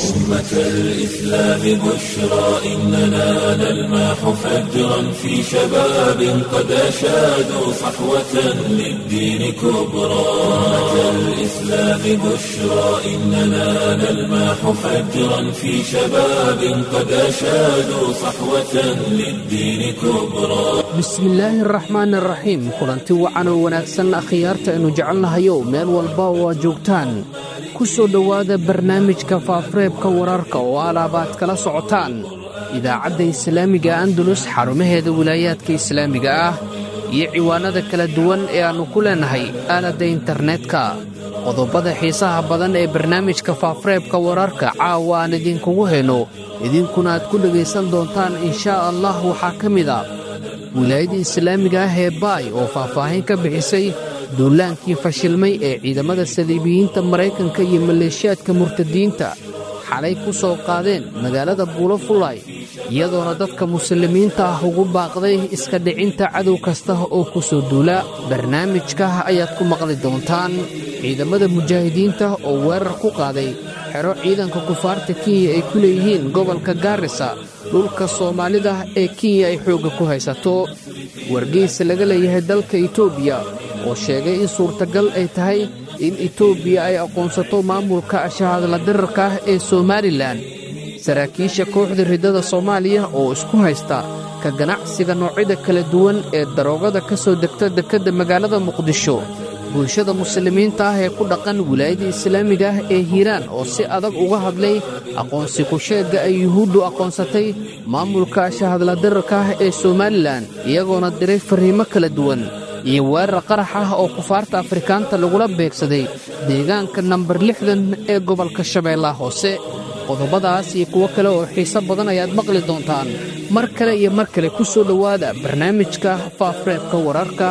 أمة الإسلام بشرى إننا نلمح فجرا في شباب قد أشادوا صحوة للدين كبرى أمة الإسلام بشرى إننا نلمح فجرا في شباب قد أشادوا صحوة للدين كبرى bismillaahi araxmaan araxiim kulanti wacan oo wanaagsan akhyaarta aynu jecelnahayow meel walba oo aad joogtaan ku soo dhowaada barnaamijka faafureebka wararka oo alaabaad kala socotaan idaacadda islaamiga andalus xarumaheeda wilaayaadka islaamiga ah iyo ciwaanada kala duwan ee aannu ku leennahay aaladda internetka qodobada xiisaha badan ee barnaamijka faafureebka wararka caawa aan idinkugu hayno idinkuna aad ku dhegaysan doontaan inshaa allah waxaa ka mid a wilaayadda islaamiga ah ee baay oo faahfaahin ka bixisay duulaankii fashilmay ee ciidamada saliibiyiinta maraykanka iyo maleeshiyaadka murtadiinta xalay ku soo qaadeen magaalada buulo fulay iyadoona dadka muslimiinta ah ugu baaqday iska dhicinta cadow kasta oo ku soo duula barnaamijka ayaad ku maqli doontaan ciidamada mujaahidiinta oo weerar ku qaaday xero ciidanka kufaarta kenya ay ku leeyihiin gobolka gaarisa dhulka soomaalida ee kenya ay xoogga ku haysato wargeysa laga leeyahay dalka etoobiya oo sheegay in suurtagal ay tahay in etoobiya ay aqoonsato maamulka ashahadla dirarka ah ee somalilan saraakiisha kooxda riddada soomaaliya oo isku haysta ka ganacsiga noocyada kala duwan ee daroogada ka soo degta dekedda magaalada muqdisho bulshada muslimiinta ah ee ku dhaqan wilaayadda islaamiga ah ee hiiraan oo si adag uga hadlay aqoonsi ku-sheegga ay yuhuuddu aqoonsatay maamulka ashahadla dirarka ah ee somalilan iyagoona diray farriimo kala duwan iyo weerar qarax ah oo kufaarta afrikaanta lagula beegsaday deegaanka nambar lixdan ee gobolka shabeellaha hoose qodobadaas iyo kuwo kale oo xiiso badan ayaad maqli doontaan mar kale iyo mar kale ku soo dhowaada barnaamijka faafureebka wararka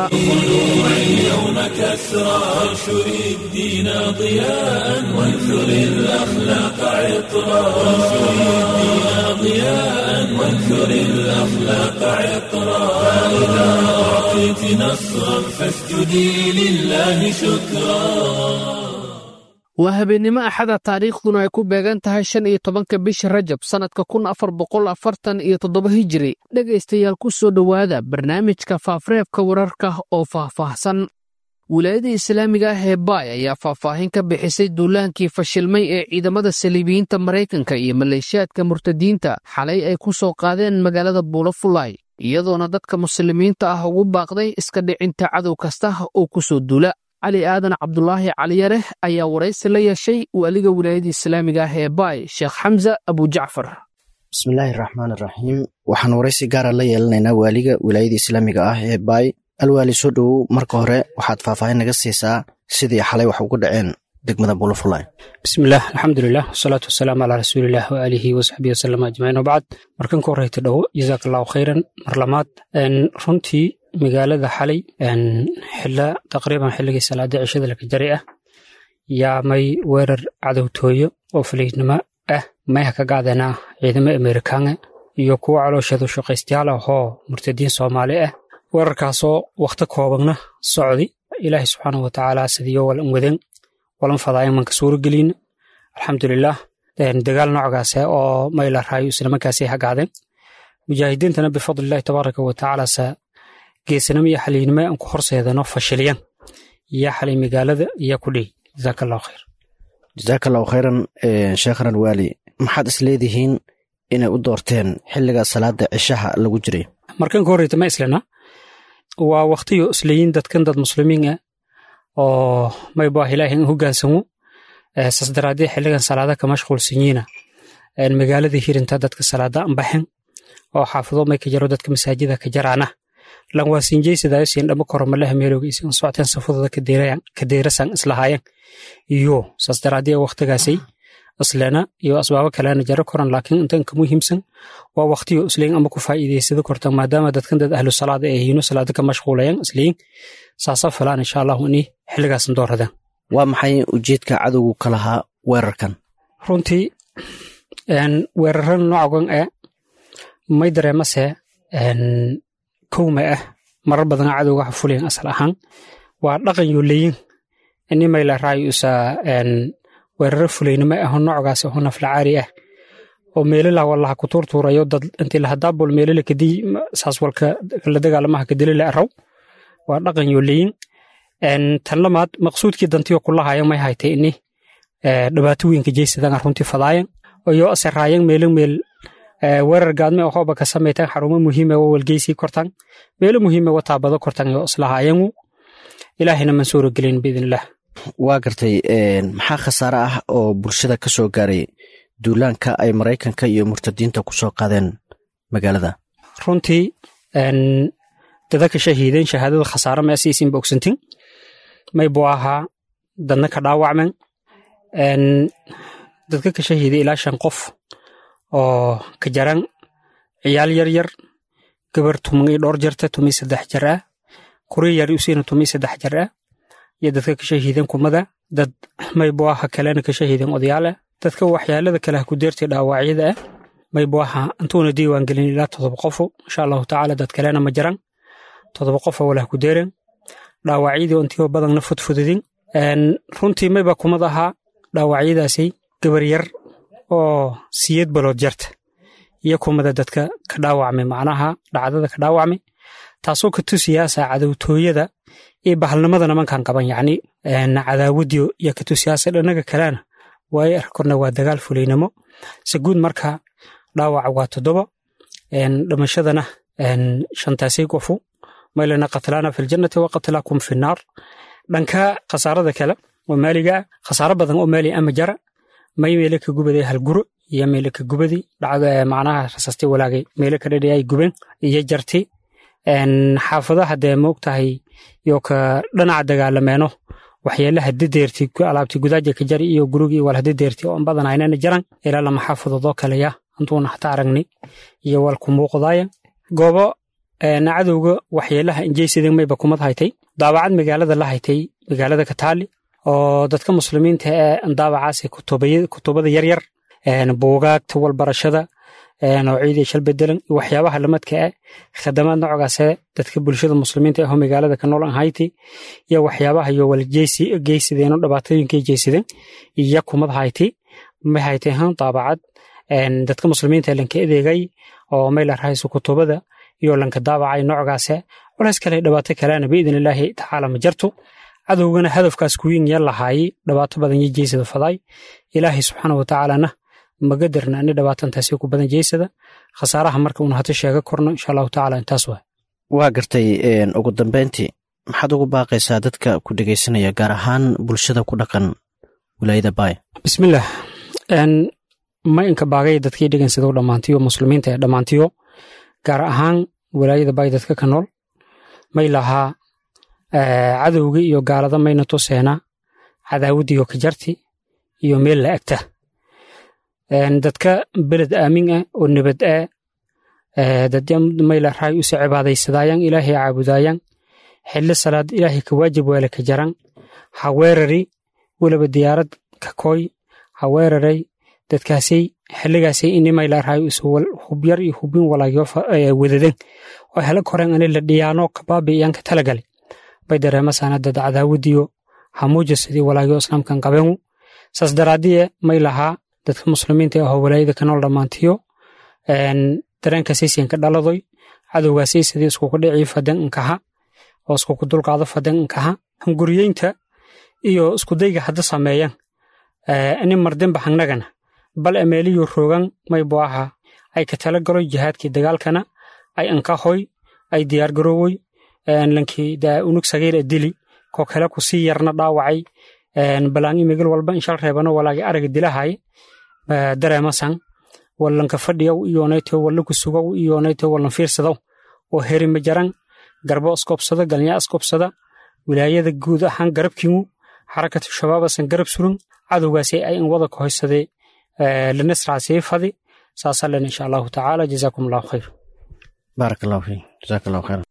اليوم كسرى وانشر الدين ضياء وانثر الأخلاق عطرا وانشر الدين ضياء وانثر الأخلاق عطرا فإذا أعطيت نصرا فاسجدي لله شكرا waa habeennimo axada taariikhduna ay ku beegan tahay shan iyo tobanka bisha rajab sannadka kun afar boqol afartan iyo toddoba hijiri dhegaystayaal ku soo dhowaada barnaamijka faafureebka wararka oo faahfaahsan wilaayada islaamiga ah ee baay ayaa faahfaahin ka bixisay duulaankii fashilmay ee ciidamada saliibiyiinta maraykanka iyo maleeshiyaadka murtadiinta xalay ay ku soo qaadeen magaalada buulo fulay iyadoona dadka muslimiinta ah ugu baaqday iska dhicinta cadow kasta oo ku soo duula cali aadan cabdulaahi caliyareh ayaa waraysi la yeeshay waaliga wilaayada islaamiga ah ee baay sheekh xamza abujacfar bismillaahi raxmaan iraxiim waxaan waraysi gaara la yeelanaynaa waaliga wilaayada islaamiga ah ee baay alwaali soo dhowow marka hore waxaad faahfaahin naga siisaa sidii xalay wax ugu dhaceen degmada bulofulay bismillaah alxamdulilah wasalaatu wasalaamu calaa rasuulilah waaalihi wasaxbihi wasalam ajmaciin wabacd markan ka horeyta dhowo jazaak allahu khayran mar lamaad runtii magaalada xalay xila taqriiban xilligii salaada cishada laka jari ah yaa may weerar cadowtooyo oo faliidnimo ah mayha ka gacdanaa ciidamo amerikaana iyo kuwo calooshadu shaqaystayaal ah oo murtadiin soomaali ah weerarkaasoo wakhti koobanna socdi ilaahay subxaanahu watacaala sidiyo walan wadeen walan fadaayan manka suuragelin alxamdulilah dagaal noocaase oo mayla raayo islamarkaasay hagaadeen mujaahidiintana bifadlillahi tabaaraka watacaala geesanimo iyo xaliynimo aan ku horseedano fashilyan yaa xalay magaalada yaa ku dhey jazaak allahu khayr jazaak allahu khayran sheekhanan waali maxaad is leedihiin inay u doorteen xilliga salaada cishaha lagu jiray markan ka horreyta ma islana waa wakhtiyo isleeyin dadkan dad muslimiin ah oo maybaah ilaahi in hogaansamo saas daraadee xilligan salaada ka mashquulsanyiina magaalada hirinta dadka salaada anbaxen oo xaafido may ka jaro dadka masaajida ka jaraana lan waa siinjeysadaayo siin dhamo koromalaha meelooga isan socteen safadooda ka deerasan islahaayan iyo saas daraadee wakhtigaasay islena iyo asbaabo kalena jaro koran laakiin intan ka muhiimsan waa wakhtiyo isleyin ama ku faa'iidaysada kortan maadaama dadkan dad ahlu salaada ay yihiino salaada ka mashquulayan isleyin saasa filaan insha allahu ini xilligaasan dooradaan waa maxay ujeedka cadowgu ka lahaa weerarkan runtii weeraran noocagan ee may dareemase kowma ah marar badana cadowga waxa fuliyan asal ahaan waa dhaqan yoo leyin ini mayla raayo isa weeraro fulaynimo aho noocgaas aho naflacaari ah oo meelala walaha ku tuurtuurayo dad intii lahadaabol meelala kadii saas walka la dagaalamaha kadilila araw waa dhaqan yoleyin tan lamaad maqsuudkii dantiyo kulahayan may haytay ini dhibaato weynka jeysadan runtii fadaayan iyo asaraayan meelo meel weerar gaadme ohooba ka samaytan xarumo muhiime wa walgeysii kortan meelo muhiime wa taabado kortan yo islahaayangu ilaahina man suuro gelin biidnillah waa gartay maxaa khasaare ah oo bulshada ka soo gaaray duulaanka ay maraykanka iyo murtadiinta ku soo qaadeen magaalada runtii dada ka shahiideen shahaadada khasaare ma asiisin bogsantin may buu ahaa dadna ka dhaawacmen dadka ka shahiiday ilaa shan qof oo ka jaran ciyaal yar yar gabar tumay dhowr jarta tumay saddex jar ah kuri yar usiina tumay saddex jar ah iyo dadka ka shahiideen kumada dad may buu aha kalena ka shahiideen odayaal ah dadka waxyaalada kale ha ku deertay dhaawacyada ah may buu aha intuuna diiwaan gelin ilaa todoba qofo insha allahu tacaala dad kalena ma jaran todoba qofo wala ha ku deeren dhaawacyadii intiiba badanna fudfududin runtii mayba kumad ahaa dhaawacyadaasi gabar yar oo siyad balood jarta iyo kumada dadka ka dhaawacmay macnaha dhacdada ka dhaawacmay taasoo ka tusiyaasa cadowtooyada iyo bahalnimada nimankan qaban yacni cadaawadiyo iyo ka tusiyaasa dhanaga kalena waayo arkorna waa dagaal fulaynimo se guud marka dhaawaca waa toddoba dhimashadana shantaasay qofu maylana qatlaana fi ljannati wa qatlaakum fi naar dhanka khasaarada kale oo maaliga khasaaro badan oo maali ama jara may meele ka gubaday halguro iyo meele ka gubadi dhacda macnaha rasastay walaagay meele ka dhadhi ay gubeen iyo jarti xaafadaha dee moogtahay iyo ka dhanaca dagaalameeno waxyeelaha dadeerti alaabti gudaaja ka jari iyo gurigii wal hadadeerti oo badan aynana jaran ilaa lama xaafadoodoo kaleya intuuna hata aragni iyo wal ku muuqdaaya goobo cadowga waxyeelaha injeysadeen mayba kumad haytay daabacad magaalada la haytay magaalada kataali oo dadka muslimiinta ee daabacaasi kutubada yaryar buugaagta walbarashada noociidii shal bedelan iyo waxyaabaha lamadka ah khadamaad noocaase dadka bulshada muslimiinta aho magaalada ka nool hayti iyo waxyaabaha iyo wal geysadeen dhibaatooyinkay jeysadeen iyo kumad hayti may haytay han daabacad dadka muslimiinta lanka adeegay oo mayla rahayso kutubada iyo lanka daabacay noocgaase culays kale dhibaato kalena biidn illaahi tacaala ma jarto cadowgana hadafkaas kuwiin ya lahaayey dhibaato badan yo jeysada faday ilaahay subxaana watacaalana magadarna ani dhibaatantaasi ku badan jeysada khasaaraha marka uuna hata sheega korno insha allahu tacala intaas waa waa gartay ugu dambeyntii maxaad ugu baaqaysaa dadka ku dhegeysanaya gaar ahaan bulshada ku dhaqan wilaayada baay bismillaah ma inka baagay dadkii dhegansado dhammaantiyo muslimiinta ee dhammaantiyo gaar ahaan wilaayada baay dadka ka nool may lahaa cadowgii iyo gaalada mayna tuseena cadaawaddiiyo ka jarti iyo meel la agta dadka beled aamin ah oo nabad ah dadya mayla raay usa cibaadaysadaayaan ilaahay caabudaayaan xilli salaad ilaahay ka waajib weele ka jaran ha weerari weliba diyaarad ka kooy ha weeraray dadkaasay xilligaasay ini mayla raay usa hubyar iyo hubin walaagyo wadadeen oo hela koreen ani la dhiyaano kabaabi iyaan ka talagalay bay dareemasana dad cadaawadiyo hamuuja sidii walaagyo islaamkan qabeengu saas daraadiye may lahaa dadka muslimiinta aho walaayada ka nool dhammaantiyo dareenkaasaysiin ka dhaladoy cadowgaasay sidii iskuku dhicii faden inkaha oo iskuku dulqaado faden inkaha hunguriyeynta iyo iskudayga hadda sameeyan ini mardinba hangnagana bal emeeliyo roogan may buu ahaa ay ka tala galoy jihaadkii dagaalkana ay inkahoy ay diyaar garoowoy lankii unug sagiir e dili ko kale ku sii yarna dhaawacay balaangi migil walba inshal reebano walaagi araga dilahay dareemasan wallanka fadhiyow iyonayto wallaku sugow iyonayto wallan fiirsadow oo herima jaran garbo iskobsada galnya iskobsada wilaayada guud ahaan garabkiimu xarakatu shabaabasan garab suran cadowgaasi ay in wada kahoysadee lanasraasii fadi saasaለን insha allahu tacaala jazaakum allahu khayr baarak allahu fiik jazaak allahu khayran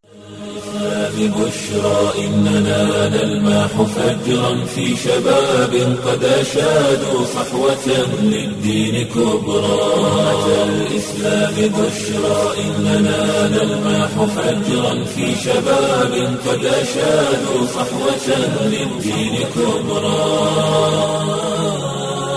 ببشرى إننا نلمح فجرا في شباب قد أشادوا صحوة للدين كبرى أتى الإسلام بشرى إننا نلمح فجرا في شباب قد أشادوا صحوة للدين كبرى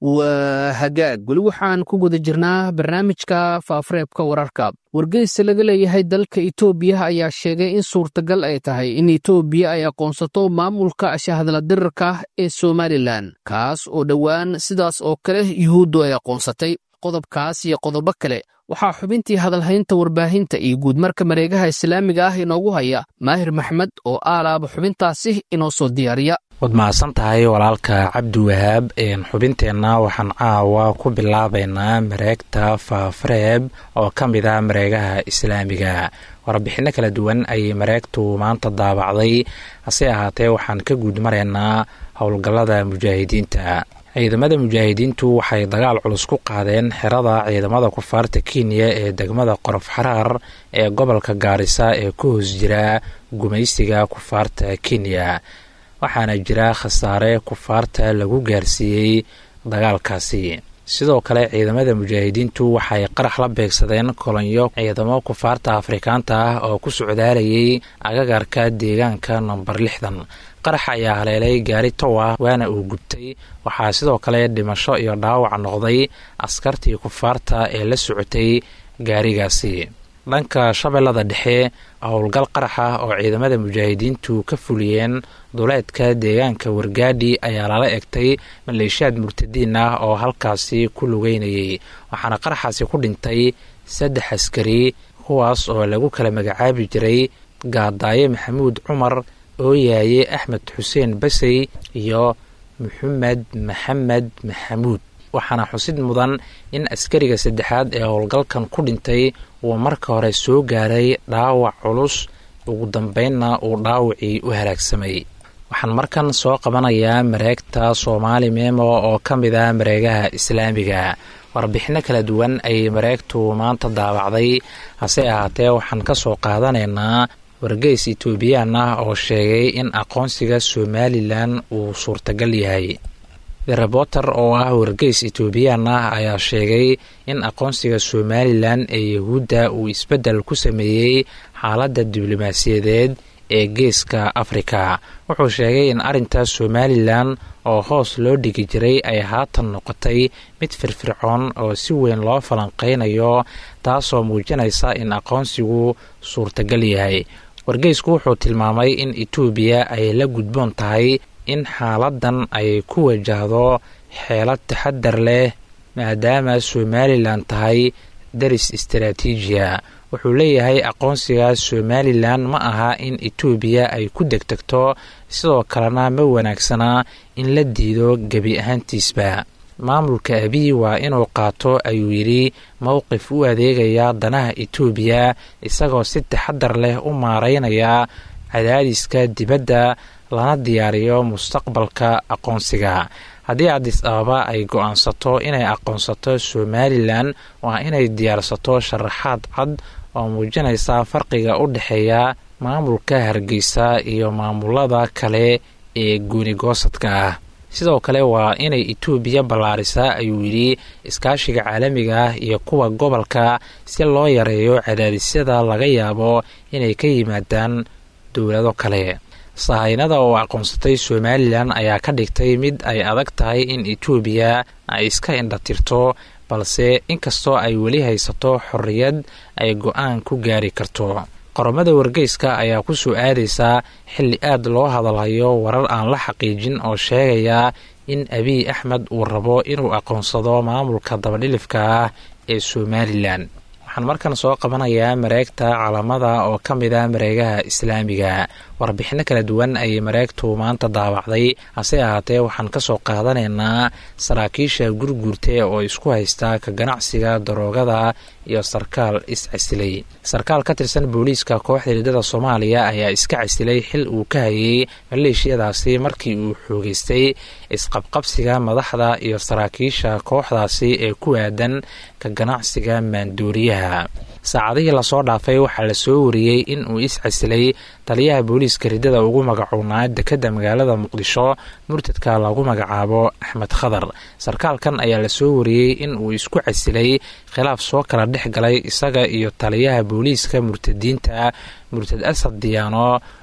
waa hagaag weli waxaan ku guda jirnaa barnaamijka faafareebka wararka wargeysa laga leeyahay dalka itoobiya ayaa sheegay in suurtagal ay tahay in itoobiya ay aqoonsato maamulka shahadla dirirka ee somalilan kaas oo dhowaan sidaas oo kale yuhuuddu ay aqoonsatay qodobkaas iyo qodobo kale waxaa xubintii hadalhaynta warbaahinta iyo guudmarka mareegaha islaamiga ah inoogu haya maahir maxmed oo aalaaba xubintaasi inoo soo diyaariya waad mahadsan tahay walaalka cabdiwahaab xubinteenna waxaan caawa ku bilaabaynaa mareegta faafareeb oo ka mid ah mareegaha islaamiga warbixinno kala duwan ayay mareegtu maanta daabacday hase ahaatee waxaan ka guud maraynaa howlgallada mujaahidiinta ciidamada mujaahidiintu waxay dagaal culus ku qaadeen xerada ciidamada kufaarta kenya ee degmada qorof xaraar ee gobolka gaarisa ee ku hoos jira gumaysiga kufaarta kenya waxaana jira khasaare kufaarta lagu gaarsiiyey dagaalkaasi sidoo kale ciidamada mujaahidiintu waxay qarax la beegsadeen kolonyo ciidamo kufaarta afrikaanta ah oo ku socdaalayay agagarka deegaanka nomber lixdan qarax ayaa haleelay gaari tow ah waana uu gubtay waxaa sidoo kale dhimasho iyo dhaawac noqday askartii kufaarta ee la socotay gaarigaasi dhanka shabeellada dhexe howlgal qarax ah oo ciidamada mujaahidiintu ka fuliyeen duleedka deegaanka wargaadhi ayaa lala egtay maleeshiyaad murtadiin ah oo halkaasi ku lugeynayay waxaana qaraxaasi ku dhintay saddex askari kuwaas oo lagu kala magacaabi jiray gaadaaye maxamuud cumar ooyaaye axmed xuseen basey iyo maxamed maxamed maxamuud waxaana xusid mudan in askariga saddexaad ee howlgalkan ku dhintay uu marka hore soo gaaray dhaawac culus ugu dambeynna uu dhaawacii u halaagsamay waxaan markan soo qabanayaa mareegta soomaali memo oo ka mid ah mareegaha islaamiga warbixinno kala duwan ayay mareegtu maanta daabacday hase ahaatee waxaan ka soo qaadanaynaa wargeys etoobiyaan ah oo sheegay in aqoonsiga somalilan uu suurtagal yahay the reporter oo ah wargeys etoobiyaan ah ayaa sheegay in aqoonsiga somalilan ee yahuudda uu isbeddel ku sameeyey xaaladda diblomaasiyadeed ee geeska afrika wuxuu sheegay in arrinta somalilan oo hoos loo dhigi jiray ay haatan noqotay mid firfircoon oo si weyn loo falanqeynayo taasoo muujinaysa in aqoonsigu suurtagal yahay wargeysku wuxuu tilmaamay in etoobiya ay la gudboon tahay in xaaladan ay ku wajahdo xeelad taxadar leh maadaama somalilan tahay daris istaraatiijiya wuxuu leeyahay aqoonsiga somalilan ma aha in etoobiya ay ku degtegto sidoo kalena ma wanaagsana in la diido gebi ahaantiisba maamulka abiy waa inuu qaato ayuu yidhi mowqif u adeegaya danaha etoobiya isagoo si taxadar leh u maareynaya cadaadiska dibadda lana diyaariyo mustaqbalka aqoonsiga haddii adis ababa ay go-aansato inay aqoonsato somalilan waa inay diyaarsato sharaxaad cad oo muujinaysa farqiga u dhexeeya maamulka hargeysa iyo maamulada kale ee goonigoosadka ah sidoo kale waa inay etoobiya ballaarisaa ayuu yidhi iskaashiga caalamiga ah iyo kuwa gobolka si loo yareeyo cadaadisyada laga yaabo inay ka yimaadaan dowlado kale sahaynada oo aqoonsatay somalilan ayaa ka dhigtay mid ay adag tahay in etoobiya ay iska indhatirto balse inkastoo ay weli haysato xorriyad ay go-aan ku gaari karto qoromada wargeyska ayaa ku soo aadaysaa xilli aad loo hadalhayo warar aan la xaqiijin oo sheegaya in abiy axmed uu rabo inuu aqoonsado maamulka dabadhilifka ah ee somalilan waxaan markan soo qabanayaa mareegta calamada oo ka mid ah mareegaha islaamiga warbixinno kala duwan ayay mareegtu maanta daabacday hase ahaatee waxaan ka soo qaadanaynaa saraakiisha gurguurte oo isku haysta ka ganacsiga daroogada iyo sarkaal is-casilay sarkaal ka tirsan booliiska kooxda hiidada soomaaliya ayaa iska casilay xil uu ka hayay maleeshiyadaasi markii uu xoogeystay isqabqabsiga madaxda iyo saraakiisha kooxdaasi ee ku aadan ka ganacsiga maandooriyaha saacadihii lasoo dhaafay waxaa la soo wariyey in uu is-casilay taliyaha booliiska ridada ugu magacuunaa dekedda magaalada muqdisho murtadka lagu magacaabo axmed khadar sarkaalkan ayaa la soo wariyey in uu isku casilay khilaaf soo kala dhex galay isaga iyo taliyaha booliiska murtadiinta murtad asad diyaano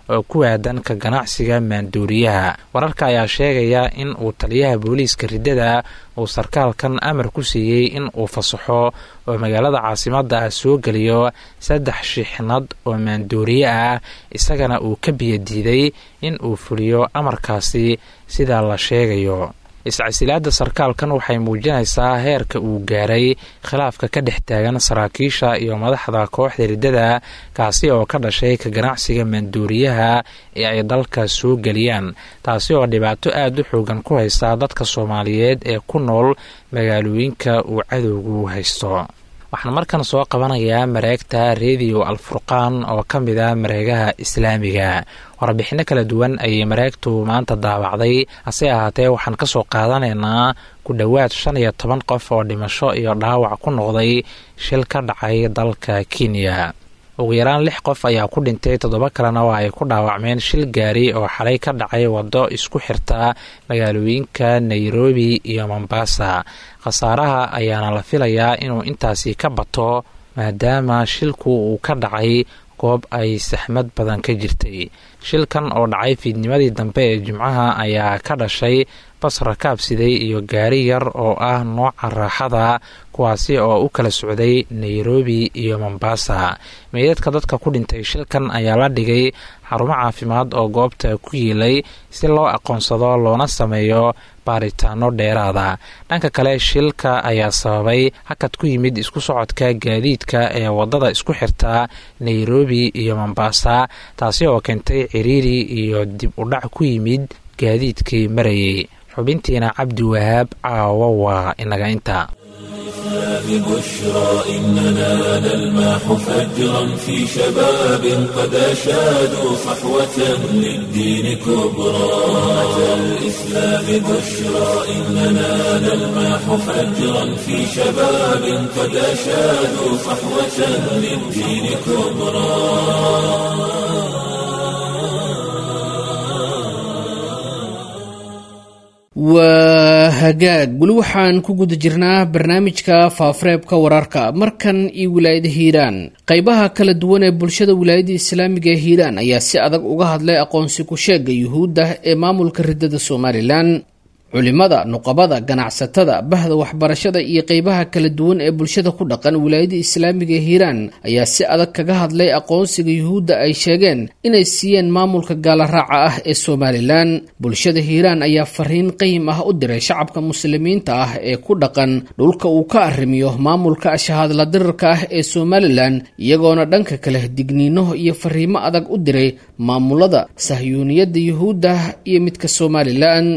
oo ku aadan ka ganacsiga maanduuriyaha wararka ayaa sheegaya in uu taliyaha booliiska riddada uu sarkaalkan amar ku siiyey in uu fasaxo oo magaalada caasimadda ah soo geliyo saddex shixnad oo maanduuriye ah isagana uu ka biyadiiday in uu fuliyo amarkaasi sidaa la sheegayo iscasilaadda sarkaalkan waxay muujinaysaa heerka uu gaaray khilaafka ka dhex taagan saraakiisha iyo madaxda kooxda riddada kaasi oo ka dhashay ka ganacsiga maanduuriyaha ee ay dalka soo geliyaan taasi oo dhibaato aada u xoogan ku haysta dadka soomaaliyeed ee ku nool magaalooyinka uu cadowgu haysto waxaan markan soo qabanayaa mareegta rediyo alfurqaan oo ka mid a mareegaha islaamiga warbixinno kala duwan ayay mareegtu maanta daawacday hase ahaatee waxaan ka soo qaadanaynaa ku dhowaad shan iyo toban qof oo dhimasho iyo dhaawac ku noqday shil ka dhacay dalka kenya ugu yaraan lix qof ayaa ku dhintay toddoba kalena oo ay ku dhaawacmeen shil gaari oo xalay ka dhacay waddo isku xirta magaalooyinka nairobi iyo mombasa khasaaraha ayaana la filayaa inuu intaasi ka bato maadaama shilku uu ka dhacay goob ay saxmad badan ka jirtay shilkan oo dhacay fiidnimadii dambe ee jimcaha ayaa ka dhashay bas rakaabsiday iyo gaari yar oo ah nooca raaxada kuwaasi oo u kala socday nairobi iyo mombasa meydadka dadka ku dhintay shilkan ayaa la dhigay xarumo caafimaad oo goobta ku yiilay si loo aqoonsado loona sameeyo baaritaano dheeraada dhanka kale shilka ayaa sababay hakad ku yimid isku socodka gaadiidka ee wadada isku xirta nairobi iyo mombasa taasi oo keentay ciriiri iyo dib u dhac ku yimid gaadiidkii marayay xubintiina cabdi wahaab caawo waa inaga inta ببشرى إننا نلمح فجرا في شباب قد أشادوا صحوة للدين كبرى أتى الإسلام بشرى إننا نلمح فجرا في شباب قد أشادوا صحوة للدين كبرى waa hagaag weli waxaan ku guda jirnaa barnaamijka faafareebka wararka markan iyo wilaayada hiiraan qaybaha kala duwan ee bulshada wilaayada islaamiga ee hiiraan ayaa si adag uga hadlay aqoonsi ku-sheega yuhuudda ee maamulka riddada somalilan culimada nuqabada ganacsatada bahda waxbarashada iyo qeybaha kala duwan ee bulshada ku dhaqan wilaayada islaamiga ee hiiraan ayaa si adag kaga hadlay aqoonsiga yuhuudda ay sheegeen inay siiyeen maamulka gaalaraaca ah ee somalilan bulshada hiiraan ayaa fariin qayim ah u diray shacabka muslimiinta ah ee ku dhaqan dhulka uu ka arrimiyo maamulka shahaadla dirirka ah ee somalilan iyagoona dhanka kale digniino iyo fariimo adag u diray maamulada sahyuuniyadda yuhuudda iyo midka somalilan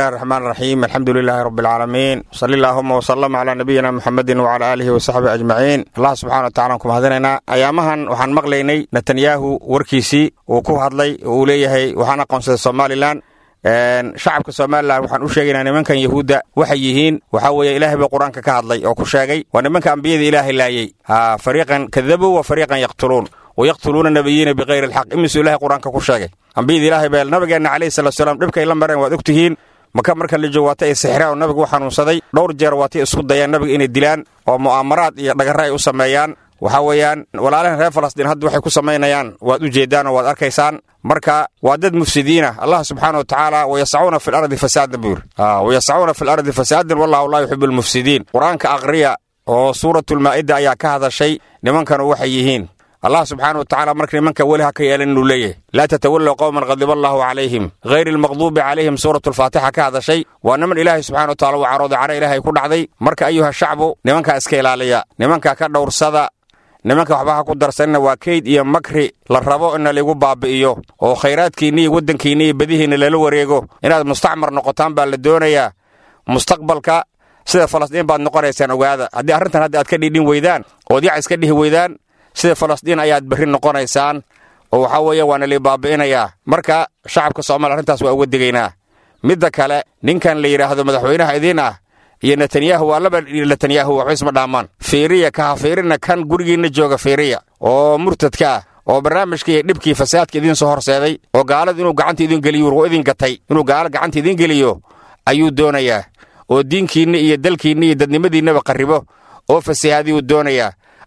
الرحيم الحمد لله رب العالمين صلى اللهم وسلم على نبينا محمد وعلى آله وصحبه أجمعين الله سبحانه وتعالى كم هذينا أيامهن وحن مغليني نتنياهو وركيسي وكو هدلي وليهي وحنا قنصة سومالي لان shacabka somalilan waxaan u sheegaynaa nimankan yahuudda waxay yihiin waxaa weeye ilaahay baa qur-aanka ka hadlay oo ku sheegay waa nimanka ambiyada ilaahay laayey fariiqan kadabuu wa fariiqan yaqtuluun wayaqtuluuna nabiyiina bikayri alxaq imisuu ilahay qur-aanka ku sheegay ambiyada ilaahay baa nabigeenna calayhi salatu salaam dhibkay la mareen waad ogtihiin maka marka la joogo waata ay sixiraan oo nabigu u xanuunsaday dhowr jeer waatay isku dayaan nabiga inay dilaan oo mu'aamaraad iyo dhagarre ay u sameeyaan waxaa weeyaan walaalahan reer falastiin hadda waxay ku samaynayaan waad u jeeddaan oo waad arkaysaan marka waa dad mufsidiina allah subxaana wa tacaala wayasacuuna fi lardi fasaadan buu yidhi wayasacuuna fi lardi fasaadan wallahu laa yuxibu almufsidiin qur-aanka aqriya oo suuratulmaa'ida ayaa ka hadashay nimankanu waxay yihiin allah subxaana wa tacala marka nimanka weli ha ka yeelan inuu leeyahay laa tatawallow qowman qadiba allahu calayhim hayri almaqduubi calayhim suuratulfaatixa ka hadashay waa niman ilaahay subxana wa tacala uu carooday cara ilaahay ku dhacday marka ayuha shacbu nimankaa iska ilaaliya nimanka ka dhowrsada nimanka waxba ha ku darsanina waa keyd iyo makri la rabo ina laigu baabi'iyo oo khayraadkiinna iyo waddankiinna iyo badihiinna lala wareego inaad mustacmar noqotaan baa la doonayaa mustaqbalka sida falastiin baad noqonaysaan ogaada haddii arrintan hadda aad ka dhidhin weydaan ood yac iska dhihi weydaan sida falastiin ayaad berri noqonaysaan oo waxaa weeye waana lai baabi'inayaa marka shacabka soomaaliya arrintaas waa uga digaynaa midda kale ninkan la yidhaahdo madaxweynaha idiin ah iyo netanyahu waa laba netanyahu waxba isma dhaamaan fiiriya kaha fiirina kan gurigiinna jooga fiiriya oo murtadka ah oo barnaamijka iyo dhibkii fasaadka idiin soo horseeday oo gaalada inuu gacanta idin geliyo wargo idin gatay inuu gaalo gacanta idiin geliyo ayuu doonayaa oo diinkiinna iyo dalkiinna iyo dadnimadiinnaba qarribo oo fasahaadiyuu doonayaa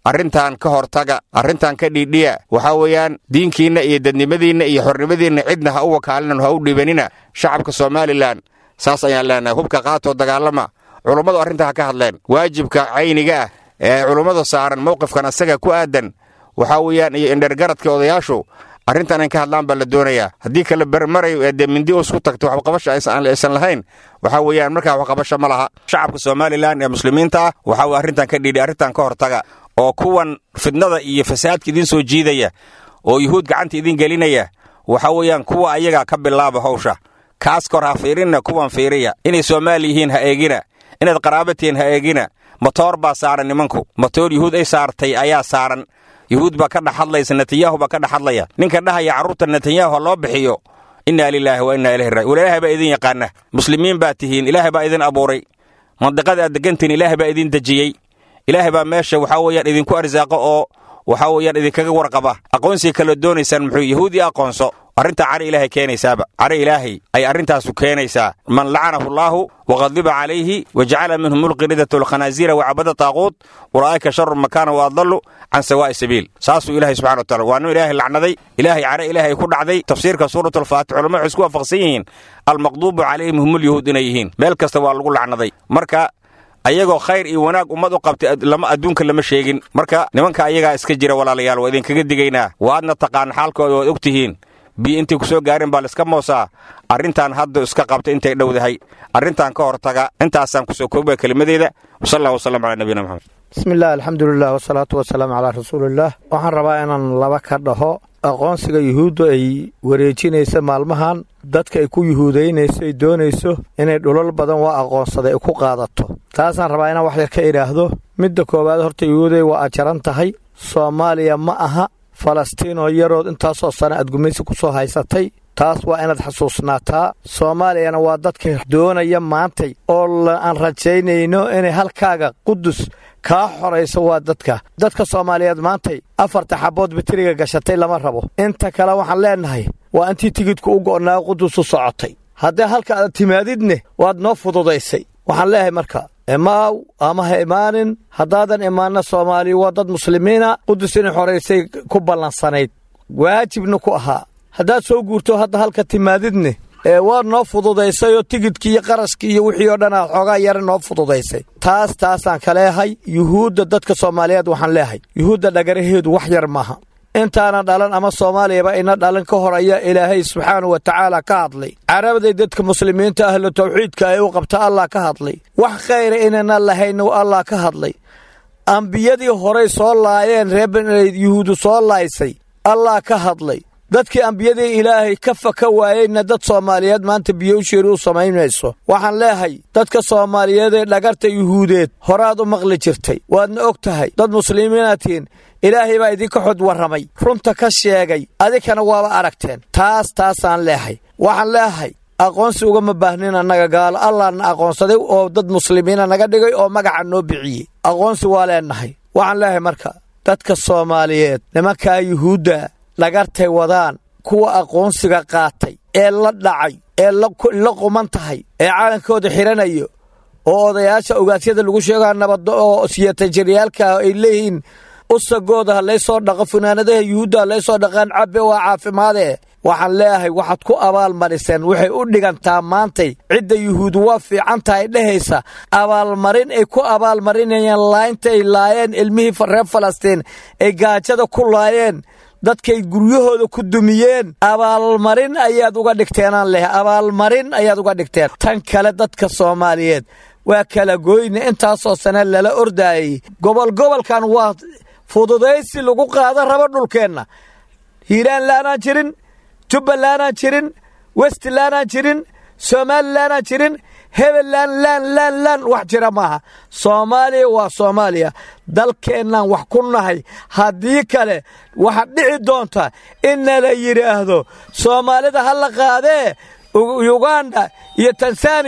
arrintan ka hortaga arrintan ka dhiidhiya waxaa weeyaan diinkiinna iyo dadnimadiinna iyo xornimadiinna cidna ha u wakaalina ha u dhibanina shacabka somalilan saas ayaan leenahay hubka qaatoo dagaalama culummadu arrintaa ha ka hadleen waajibka cayniga ah ee culummada saaran mowqifkan asaga ku aadan waxaa weeyaan iyo indhergaradka odayaashu arrintan in ka hadlaan baa la doonayaa haddii kale bermarayo ee dee mindi isku tagto waxqabasha aysan lahayn waxaa weeyaan markaa waxqabasho ma laha shacabka somalilan ee muslimiinta ah waxaa weye arrintan ka dhiidhi arrintan ka hortaga oo kuwan fidnada iyo fasaadka idiin soo jiidaya oo yuhuud gacanta idiin gelinaya waxaa weeyaan kuwa ayaga ka bilaaba hawsha kaas kor ha fiirinna kuwan fiiriya inay soomaali yihiin ha eegina inaad qaraaba tihiin ha eegina motoor baa saaran nimanku motoor yuhuud ay saartay ayaa saaran yuhuud baa ka dhex hadlaysa netanyahu baa ka dhex hadlaya ninka dhahaya carruurta netanyahu ha loo bixiyo innaa lilaahi wa innaa ilahi raajiun ilaahay baa idin yaqaana muslimiin baa tihiin ilaahay baa idin abuuray mandiqada aad degantihiin ilaahay baa idin dejiyey ilaahay baa meesha waxaa weeyaan idinku arsaaqo oo waxaa weeyaan idinkaga warqaba aqoonsiga kala doonaysaan muxuu yahuud ii aqoonso arrintaa cari ilaahay keenaysaaba cari ilaahay ay arrintaasu keenaysaa man lacanahu allaahu waqadiba calayhi wa jacala minhum ulqiridata walkhanaasiira wacabada taaquut ulaa'ika sharu makaana wa adallu can sawaa'i sabiil saasuu ilaahay subxana wa tacala waa nin ilaahay lacnaday ilaahay care ilaahay ku dhacday tafsiirka suurat alfaatix culamadu waxay isku waafaqsan yihiin almaqduubu calayhim humulyahuud inay yihiin meel kasta waa lagu lacnaday marka ayagoo khayr iyo wanaag ummad u qabtay lama adduunka lama sheegin marka nimanka ayagaa iska jira walaalayaal waa idinkaga digaynaa waadna taqaan xaalkooda waad og tihiin biyo intay ku soo gaarin baa laiska moosaa arrintan hadda iska qabta intay dhowdahay arrintan ka hortaga intaasaan kusoo koobaya kelimadeeda wasal allah wasalam calaa nabiyina maxamed bismillaah alxamdulilah wasalaatu wasalaamu calaa rasuulillaah waxaan rabaa inaan laba ka dhaho aqoonsiga yuhuuddu ay wareejinaysa maalmahan dadka ay ku yuhuudaynayso ay doonayso inay dhulal badan waa aqoonsaday ay ku qaadato taasaan rabaa inaan wax yar ka idhaahdo midda koowaad horta yuhuuday waa ajaran tahay soomaaliya ma aha falastiinoo yarood intaasoo sano aad gumaysi ku soo haysatay taas waa inaad xasuusnaataa soomaaliyana waa dadka doonaya maantay oo aan rajaynayno inay halkaaga qudus kaa xorayso waa dadka dadka soomaaliyeed maantay afarta xabbood bitiriga gashatay lama rabo inta kale waxaan leennahay waa intii tigidku u go'naa qudus u socotay haddii halka aad timaadidne waad noo fududaysay waxaan leeyahay marka imaaw ama ha imaanin haddaadan imaanna soomaaliya waa dad muslimiina qudus inay xoraysay ku ballansanayd waajibna ku ahaa haddaad soo guurto hadda halka timaadidne ee waa noo fududaysay oo tigidkii iyo qarashkii iyo wixii oo dhan aad xoogaa yara noo fududaysay taas taasaan ka leehay yuhuudda dadka soomaaliyeed waxaan leehay yuhuudda dhagaraheedu wax yar maaha intaana dhalan ama soomaaliyaba ina dhalan ka hor ayaa ilaahay subxaanahu wa tacaala ka hadlay carabaday dadka muslimiinta ahlu tawxiidka ay u qabta allah ka hadlay wax khayra inayna lahayna allah ka hadlay ambiyadii horay soo laayeen reer yuhuudu soo laaysay allah ka hadlay dadkii ambiyadii ilaahay ka faka waayeyna dad soomaaliyeed maanta biyo u sheeri u samaynayso waxaan leehay dadka soomaaliyeed ee dhagarta yuhuudeed horaad u maqli jirtay waadna og tahay dad muslimiinaad tihiin ilaahay baa idinka xod warramay runta ka sheegay adikana waaba aragteen taas taasaan leehay waxaan leehay aqoonsi ugama baahnin annaga gaalo allahna aqoonsaday oo dad muslimiina naga dhigay oo magaca noo bixiyey aqoonsi waa leennahay waxaan leehay marka dadka soomaaliyeed nimankaa yuhuudda dhagartay wadaan kuwa aqoonsiga qaatay ee la dhacay ee la quman tahay ee caalankooda xidhanayo oo odayaasha ogaasyada lagu sheegaa nabaddo oo siyatajiryaalka ay leeyihiin usagooda ha laysoo dhaqo funaanadaha yuhuudda ha laysoo dhaqaan cabbe waa caafimaadee waxaan leeyahay waxaad ku abaalmariseen waxay u dhigantaa maantay cidda yuhuudu waa fiican tahay dhehaysa abaalmarin ay ku abaalmarinayaan laayinta ay laayeen ilmihii reer falastiin ay gaajada ku laayeen dadkay guryahooda ku dumiyeen abaalmarin ayaad uga dhigteenaan leh abaalmarin ayaad uga dhigteen tan kale dadka soomaaliyeed waa kala gooyne intaasoo sane lala ordaayey gobol gobolkan waa fududaysi lagu qaada rabo dhulkeenna hiiraan laanaan jirin jubbalandaan jirin westlandaan jirin somalilandaan jirin hebelan laan laan laan wax jira maaha soomaaliya waa soomaaliya dalkeennaan wax ku nahay haddii kale waxaad dhici doonta inna la yidhaahdo soomaalida ha la qaadee uganda iyo tanzaniya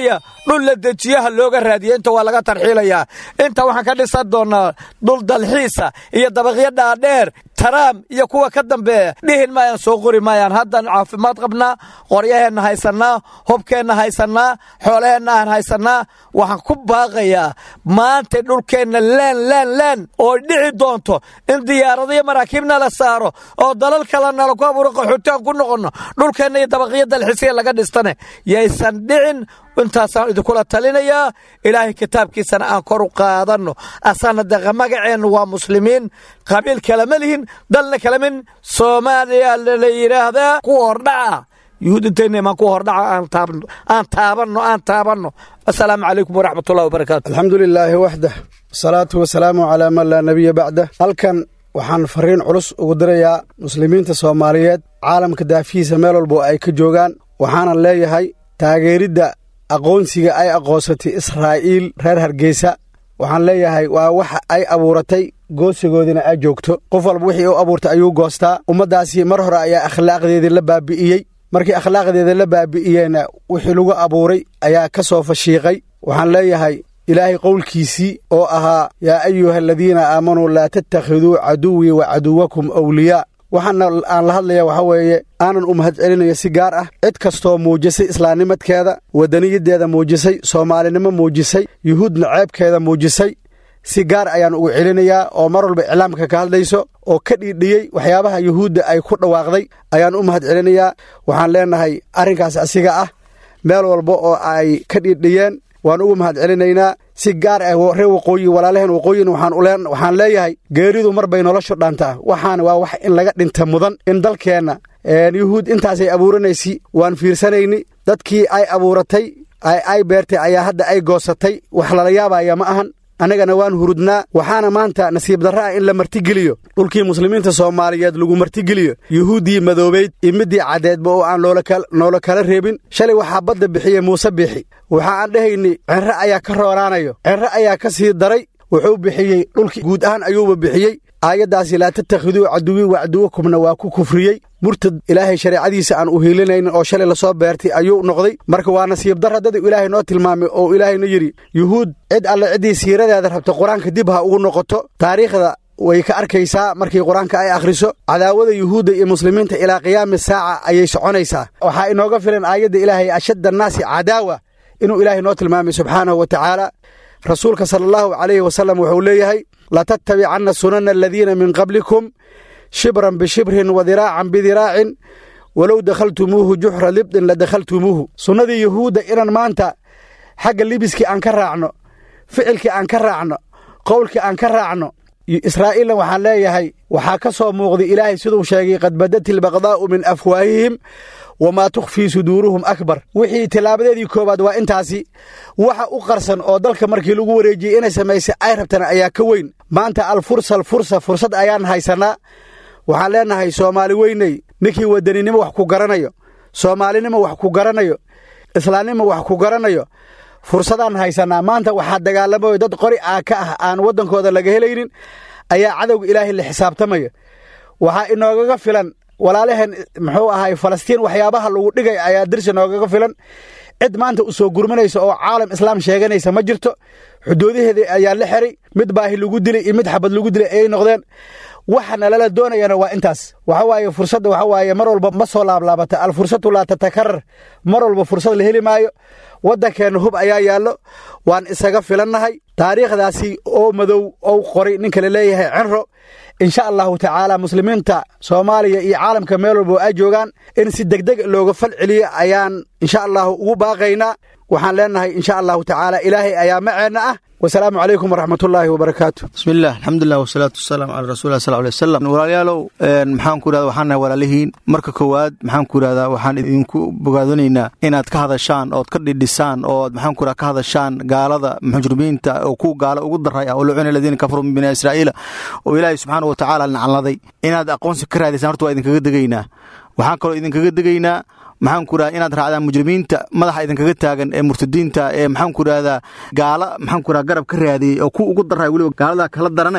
dhul la dejiyaha looga raadiya inta waa laga tarxiilayaa inta waxaan ka dhisan doonnaa dhul dalxiisa iyo dabaqyo dhaadheer taraam iyo kuwa ka dambeeya dhihin maayaan soo qori maayaan haddaan caafimaad qabnaa qoryaheenna haysannaa hubkeenna haysannaa xoolaheenna aan haysannaa waxaan ku baaqayaa maanta dhulkeenna leen leen leen oo dhici doonto in diyaaradiyo maraakiibna la saaro oo dalal kale nala ku abuuro qaxootiaan ku noqonno dhulkeenna iyo dabaqyo dalxiisiya laga dhistane yaysan dhicin intaasaan idinkula talinayaa ilaahay kitaabkiisana aan kor u qaadanno asana deqa magaceennu waa muslimiin qabiil kalama lihin dalna kalamin soomaaliya la yidhaahdaa kuwa hordhaca yuhuudinteennamaan kuwa hordhaca aan taabanno aan taabanno assalaamu calaykum waraxmatullahi wabarakaatu alxamdu lilaahi waxdah wasalaatu wasalaamu calaa man laa nebiya bacdah halkan waxaan fariin culus ugu dirayaa muslimiinta soomaaliyeed caalamka daafihiisa meel walbo ay ka joogaan waxaanan leeyahay taageeridda aqoonsiga ay aqoonsatay israa'iil reer hargeysa waxaan leeyahay waa waxa ay abuuratay goosigoodina ay joogto qof walba wixii u abuurtay ayuu goostaa ummaddaasi mar hore ayaa akhlaaqdeedii la baabi'iyey markii akhlaaqdeeda la baabi'iyeyna wixii lagu abuuray ayaa ka soo fashiiqay waxaan leeyahay ilaahay qowlkiisii oo ahaa yaa ayuha aladiina aamanuu laa tattakhiduu caduwii wa caduwakum awliyaa waxaana aan la hadlaya waxaa weeye aanan u mahad celinayo si gaar ah cid kastoo muujisay islaamnimadkeeda waddaniyaddeeda muujisay soomaalinimo muujisay yuhuudna ceebkeeda muujisay si gaar ayaan ugu celinayaa oo mar walba iclaamka ka hadlayso oo ka dhiidhiyey waxyaabaha yuhuudda ay ku dhawaaqday ayaan u mahad celinayaa waxaan leenahay arrinkaas asiga ah meel walba oo ay ka dhiidhiyeen waan ugu mahad celinaynaa si gaar ah reer waqooyi walaalaheen waqooyina waxaan leeyahay geeridu mar bay noloshu dhaantaa waxaana waa wax in laga dhinta mudan in dalkeenna yuhuud intaasay abuuranaysi waan fiirsanayni dadkii ay abuuratay ay beertay ayaa hadda ay goosatay wax lala yaabaya ma ahan annagana waan hurudnaa waxaana maanta nasiib darra ah in la martigeliyo dhulkii muslimiinta soomaaliyeed lagu martigeliyo yuhuuddii madoobayd iyo middii caddeedba oo aan noola kala reebin shalay waxaa badda bixiyey muuse biixi waxa aan dhehayni cenre ayaa ka roonaanayo cenre ayaa ka sii daray wuxuu bixiyey dhulkii guud ahaan ayuuba bixiyey aayaddaasi laa tattakhiduu caduwii wacduwakumna waa ku kufriyey murtad ilaahay shareecadiisa aan u hiilinaynin oo shalay lasoo beertay ayuu noqday marka waa nasiib darra dad ilaahay noo tilmaamay oo ilaahayna yidhi yuhuud cid alle ciddii siiradeeda rabta qur-aanka dib ha ugu noqoto taariikhda way ka arkaysaa markii qur-aanka ay akhriso cadaawada yuhuudda iyo muslimiinta ilaa qiyaami saaca ayay soconaysaa waxaa inooga filan aayadda ilaahay ashadda annaasi cadaawa inuu ilaahay noo tilmaamay subxaanahu wa tacaala rasuulka sala allahu calayhi wasalam wuxuu leeyahay latattabicanna sunana aladiina min qablikum shibran bishibrin wa diraacan bidiraacin walow dakhaltumuuhu juxra libdin la dakhaltumuuhu sunnadii yuhuudda inaan maanta xagga libiskii aan ka raacno ficilkii aan ka raacno qowlkii aan ka raacno israa'iilna waxaan leeyahay waxaa ka soo muuqday ilaahay siduu sheegay qad badat ilbaqdaa'u min afwaahihim wamaa tukhfii suduuruhum akbar wixii tillaabadeedii koowaad waa intaasi waxa u qarsan oo dalka markii lagu wareejiyey inay samaysay ay rabtana ayaa ka weyn maanta alfursa alfursa fursad ayaan haysannaa waxaan leenahay soomaali weyney ninkii wadaninimo wax ku garanayo soomaalinimo wax ku garanayo islaamnimo wax ku garanayo fursadaan haysannaa maanta waxaa dagaalamayo dad qori aa ka ah aan waddankooda laga helaynin ayaa cadowga ilaahay la xisaabtamaya waxaa inoogaga filan walaalaheen muxuu ahay falastiin waxyaabaha lagu dhigay ayaa dirsi noogaga filan cid maanta u soo gurmanaysa oo caalam islaam sheeganaysa ma jirto xuduudaheeda ayaa la xiray mid baahi lagu dilay iyo mid xabad lagu dilay ayay noqdeen waxa nalala doonayana waa intaas waxa waaye fursadda waxa waaye mar walba ma soo laablaabata alfursatu laa tatakarar mar walba fursad la heli maayo waddankeenna hub ayaa yaallo waan isaga filannahay taariikhdaasi oo madow ou qoray ninka la leeyahay cenro insha allahu tacaala muslimiinta soomaaliya iyo caalamka meel walba ay joogaan in si degdeg looga fal celiyo ayaan insha allahu ugu baaqaynaa waxaan leenahay insha allahu tacaala ilaahay ayaa maceenna ah wasalaamu calaykum waraxmatullaahi wabarakaatu bismillaah alxamdulilah wasalaatu wasalaamu calaa rasuulillah sal alay wasalam walaalayaalow maxaan ku irahda waxaan nahay walaalihiin marka koowaad maxaan ku irahdaa waxaan idinku bogaadanaynaa inaad ka hadashaan ood ka dhidhisaan ood maxaan ku irahda ka hadashaan gaalada mujrimiinta oo ku gaala ugu daray ah oo lucuna aladiina kafaruu min bani israa'iila oo ilaahay subxaana wa tacaala nacladay inaad aqoonsi ka raadaysaan horta waa idinkaga degaynaa waxaan kaloo idinkaga degaynaa maxaan ku irahda inaad raacdaan mujrimiinta madaxa idinkaga taagan ee murtadiinta ee maxaan ku irahdaa gaala maxaan ku irahda garab ka raadiyey oo ku ugu daray weliba gaaladaa kala darane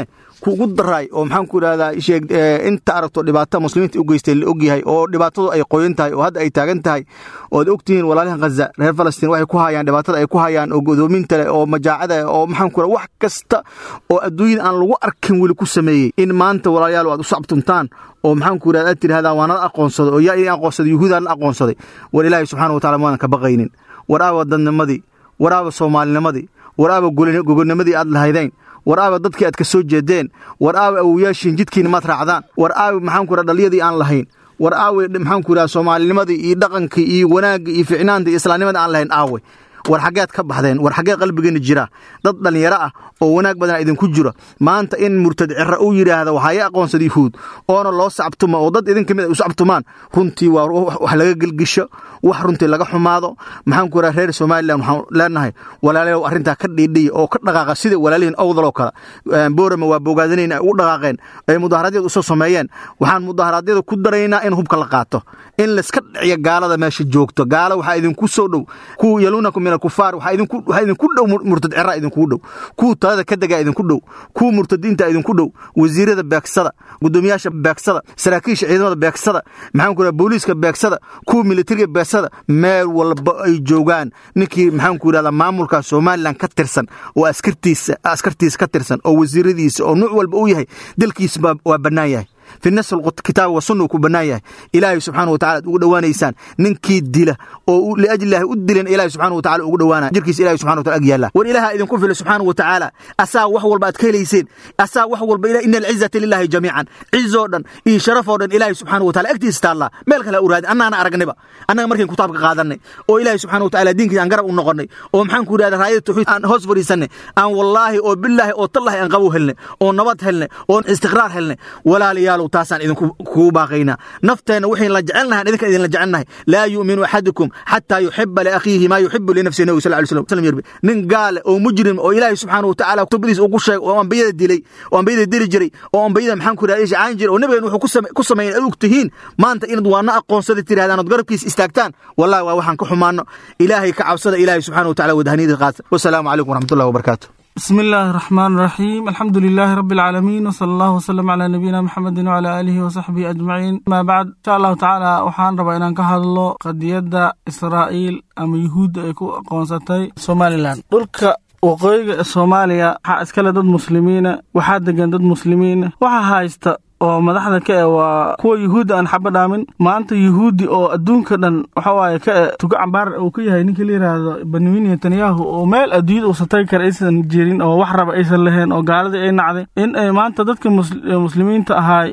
dhibku ugu daraay oo maxaan ku idhahdaa sheeg inta aragto dhibaata muslimiinta u geystay la ogyahay oo dhibaatadu ay qoyan tahay oo hadda ay taagan tahay ood ogtihiin walaalahan khaza reer falastiin waxay ku hayaan dhibaatada ay ku hayaan oo godoominta leh oo majaacada leh oo maxaan ku idhahdaa wax kasta oo adduunyada aan lagu arkin weli ku sameeyey in maanta walaalayaal aad u sacbtuntaan oo maxaan ku idhahdaa aad tidhahdaan waa nala aqoonsaday oo yaa idin aqoonsaday yuhuudaa la aqoonsaday war ilaahay subxaana wa tacala maadan ka baqaynin war aaba dadnimadii war aaba soomaalinimadii war aaba gogonimadii aad lahaydeen war aaba dadkii aad ka soo jeedeen war aaba awoyaashiin jidkiina maad raacdaan war aabi maxaan ku idhaha dhaliyadii aan lahayn war aawe maxaan ku idhaha soomaalinimadii iyo dhaqankii iyo wanaaggii iyo ficnaanta iyo islaamnimada aan lahayn aawe war xaggeed ka baxdeen war xaggee qalbigeena jira dad dhallinyaro ah oo wanaag badan idinku jiro maanta in murtad cira uu yidhaahda waxaa ii aqoonsada yuhuud oona loo sacbtuma oo dad idin kamid ay u sacbtumaan runtii waa wax laga gelgisho wax runtii laga xumaado maxaan ku idhaha reer somalilan waxaan leenahay walaalayow arrintaa ka dhiidhiya oo ka dhaqaaqa sida walaalihiin owdaloo kale boorama waa bogaadinayna ay ugu dhaqaaqeen ay mudaharaadyada usoo sameeyeen waxaan mudaharaadyada ku daraynaa in hubka la qaato in layska dhiciyo gaalada meesha joogto gaalo waxaa idinku soo dhow kuwa yaluunakum min alkufaar waxaa idinku dhow murtad cira idinku dhow kuwa talada ka degaa idinku dhow kuwa murtadiinta idinku dhow wasiirada beegsada gudoomiyaasha beegsada saraakiisha ciidamada beegsada maxaan ku idhaha booliiska beegsada kuwa militariga beegsada meel walba ay joogaan ninkii maxaan ku idhahdaa maamulka somalilan ka tirsan oo askartiisa askartiisa ka tirsan oo wasiiradiisa oo nuuc walba uu yahay dalkiisa waa bannaan yahay fi nas kitaab wa sunna ku bannaan yahay ilaahay subxaana wa tacala ad ugu dhowaanaysaan ninkii dila oo liajlillahi u dilan ilaahay subxana wa tacala ugu dhowaanaya jirkiisa ilahay subxana wa tacala ag yaalla war ilaaha idinku fila subxaana wa tacaala asaa wax walba aad ka helayseen asaa wax walba ina alcizata lillahi jamiican cizoo dhan iyo sharafoo dhan ilaahay subxaana wa tacala agtiisa taallaa meel kale u raadin annaana aragnayba annaga markayn kitaabka qaadanay oo ilaahay subxana wa tacala diinkiisa aan garab u noqonnay oo maxaan ku idhahda raayada tawxiid aan hoos fadhiisanay aan wallaahi oo bilaahi oo tallahi aan qabow helnay oo nabad helnay oo istiqraar helnay walaalayaal taasaan idinku kugu baaqaynaa nafteenna waxayn la jecelnahay idinka idinla jecelnahay laa yu'minu axadukum xataa yuxiba liakhiihi maa yuxibu linafsihi nabigu sal ly slam yirbi nin gaale oo mujrim oo ilaahay subxaana wa tacala kutubadiisa ugu sheegay oo ambiyada dilay oo ambiyada dili jiray oo ambiyada maxaan ku idhahda caan jiray oo nabigan wuxuu ku sameeyeen ad og tihiin maanta inaad waana aqoonsada tirahdaan ood garabkiisa istaagtaan wallahi waa waxaan ka xumaano ilaahay ka cabsada ilaahay subxaana wa tacala wadahaniyada qaata wasalaamu calaykum waraxmatullahi wabarakaatu بسم الله الرحمن الرحيم الحمد لله رب العالمين وصلى الله وسلم على نبينا محمد وعلى آله وصحبه أجمعين ما بعد إن شاء الله تعالى وحان ربا إنان كهدلو قدية إسرائيل أما يهود أيكو قونستي سومالي لان دولك waqooyiga soomaaliya waxaa iskale dad muslimiina waxaa degan dad muslimiina waxaa haysta oo madaxda ka e waa kuwa yuhuudda aan xaba dhaamin maanta yuhuudi oo adduunka dhan waxawaaye ka e tugo cambaar uu ka yahay ninka la yidhaahdo benyamin netanyahu oo meel adduunyada uusan tagi kara aysan jirin oo wax raba aysan lahayn oo gaaladii ay nacday in ay maanta dadka muslimiinta ahaay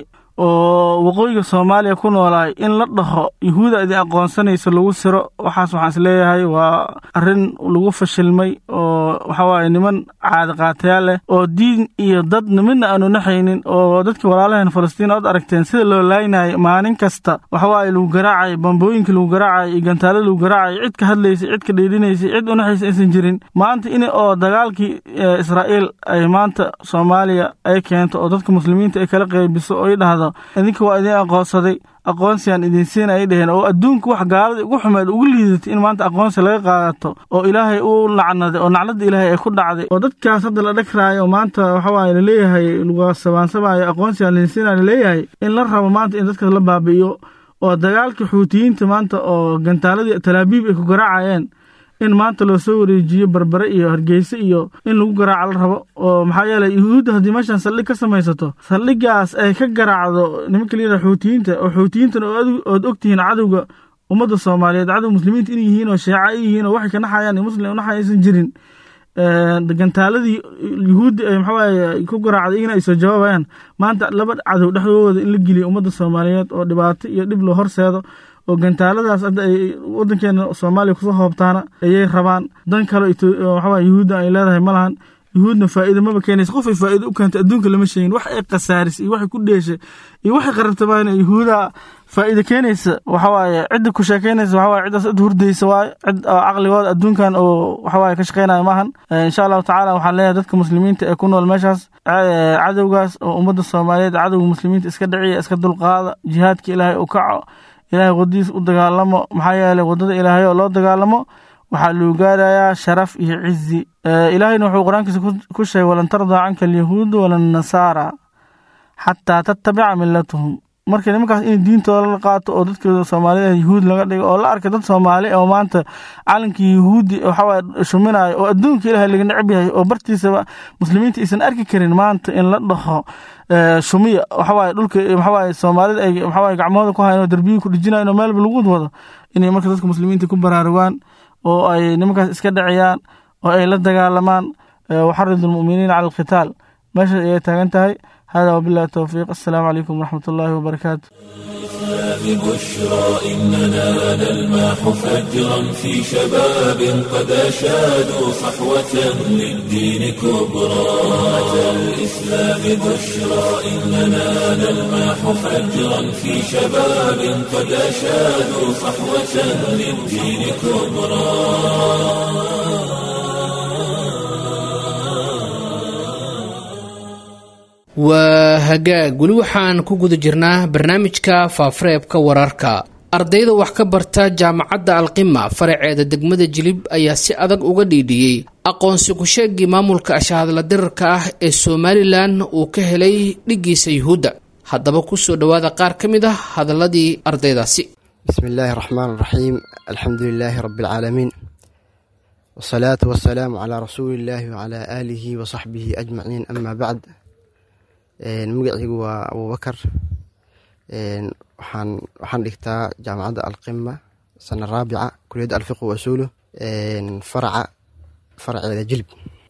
oo waqooyiga soomaaliya ku noolaay in la dhaho yuhuuda idin aqoonsanaysa lagu siro waxaas waxaan isleeyahay waa arrin lagu fashilmay oo waxawaaye niman caadi qaatayaal leh oo diin iyo dad midna aanu naxaynin oo dadkii walaalaheen falastiin ood aragteen sida loo laaynayo maalin kasta waxawaaye lagu garaacay bambooyinka lagu garaacay iyo gantaalada lagu garaacay cid ka hadlaysay cid ka dhiidhinaysay cid u naxaysa aysan jirin maanta in oo dagaalkii israa'iil ay maanta soomaaliya ay keento oo dadka muslimiinta ay kala qeybiso oo ay dhahdo idinka waa idin aqoonsaday aqoonsigaan idin siina ay dheheen oo adduunka wax gaalada ugu xumeed ugu liidatay in maanta aqoonsi laga qaadato oo ilaahay u lacnaday oo nacladda ilaahay ay ku dhacday oo dadkaas hadda la dhagraayo maanta waxawaaye laleeyahay lagu sabaansabaayo aqoonsigaan idin siina laleeyahay in la rabo maanta in dadkaas la baabi'iyo oo dagaalka xuutiyiinta maanta oo gantaaladii talaabiib ay ku garaacayeen in maanta loo soo wareejiyo barbare iyo hargeyse iyo in lagu garaaco la rabo oo maxaa yeeley yuhuudda haddii meeshaan saldhig ka samaysato saldhigaas ay ka garaacdo nimanka la yidhaha xuutiyiinta oo xuutiyiintana ood ogtihiin cadowga ummadda soomaaliyeed cadow muslimiinta inay yihiin oo sheeca ay yihiin oo waxay ka naxayaan iyo muslim naxay aysan jirin gantaaladii yuhuudda ay maxawaaye ku garaacday iyagana ay soo jawaabayaan maanta laba cadow dhexdooda in la geliyo ummadda soomaaliyeed oo dhibaato iyo dhib loo horseedo oo gantaaladaas hadda ay wadankeena soomaaliya kusoo hoobtaana ayay rabaan dan kale waxawaa yuhuudda ay leedahay ma lahan yuhuudna faa'iido maba keenaysa qof ay faa'iido u keentay adduunka lama sheegin wax ay khasaarisay iyo waxay ku dheeshay iyo waxay qarabtamaan yuhuuda faa'iido keenaysa waxawaaye cidda ku sheekaynaysa waxawaaye ciddaas cid hurdaysa waaye cid oo caqligooda adduunkan oo waxawaaye ka shaqaynaya maahan insha allahu tacaala waxaan leeyahay dadka muslimiinta ee ku nool meeshaas cadowgaas oo ummadda soomaaliyeed cadowga muslimiinta iska dhiciya iska dulqaada jihaadka ilaahay u kaco ilaahay wadadiis u dagaalamo maxaa yeeley waddada ilaahay oo loo dagaalamo waxaa lagu gaarayaa sharaf iyo cizi ilaahayna wuxuu qur-aankiisa ku sheegay walan tardaa canka alyahuudu walan nasaara xataa tattabica milatahum marka nimankaas in diintooda la qaato oo dadkooda soomaalida yuhuud laga dhigo oo la arka dad soomaali oo maanta calankii yuhuudi waxawaaye shuminayo oo adduunka ilahay laga necab yahay oo bartiisaba muslimiinta aysan arki karin maanta in la dhaho shumiya waxawaaye dhulka waxawaaye soomaalida ay waxawaaye gacmahooda ku hayan oo derbiyi ku dhijinayan oo meelba lagu wado inay marka dadka muslimiinta ku baraarugaan oo ay nimankaas iska dhaciyaan oo ay la dagaalamaan waxaridu lmuminiina cala alqitaal meeshaas ayay taagan tahay hada wabillahi towfiiq assalaamu calaykum waraxmat ullaahi wabarakaatu بشرى إننا نلمح فجرا في شباب قد أشادوا صحوة للدين كبرى أتى الإسلام بشرى إننا نلمح فجرا في شباب قد أشادوا صحوة للدين كبرى waa hagaag weli waxaan ku guda jirnaa barnaamijka faafareebka wararka ardayda wax ka barta jaamacadda alqima faraceeda degmada jilib ayaa si adag uga dhiidhiyey aqoonsi ku-sheegii maamulka ashahadla dirarka ah ee somalilan uu ka helay dhiggiisa yuhuudda haddaba kusoo dhowaada qaar ka mid ah hadaladii ardaydaasi bismi illaahi raxmaan raxiim alxamdu lilaahi rabbi alcaalamiin wasalaatu wasalaamu calaa rasuulillaahi wacalaa aalihi wa saxbihi ajmaciin amaa bacd magacaygu waa abuubakar waxaan waxaan dhigtaa jaamacadda alqima sana raabica kuliyadda alfiqu wasuulu faraca faraceeda jilib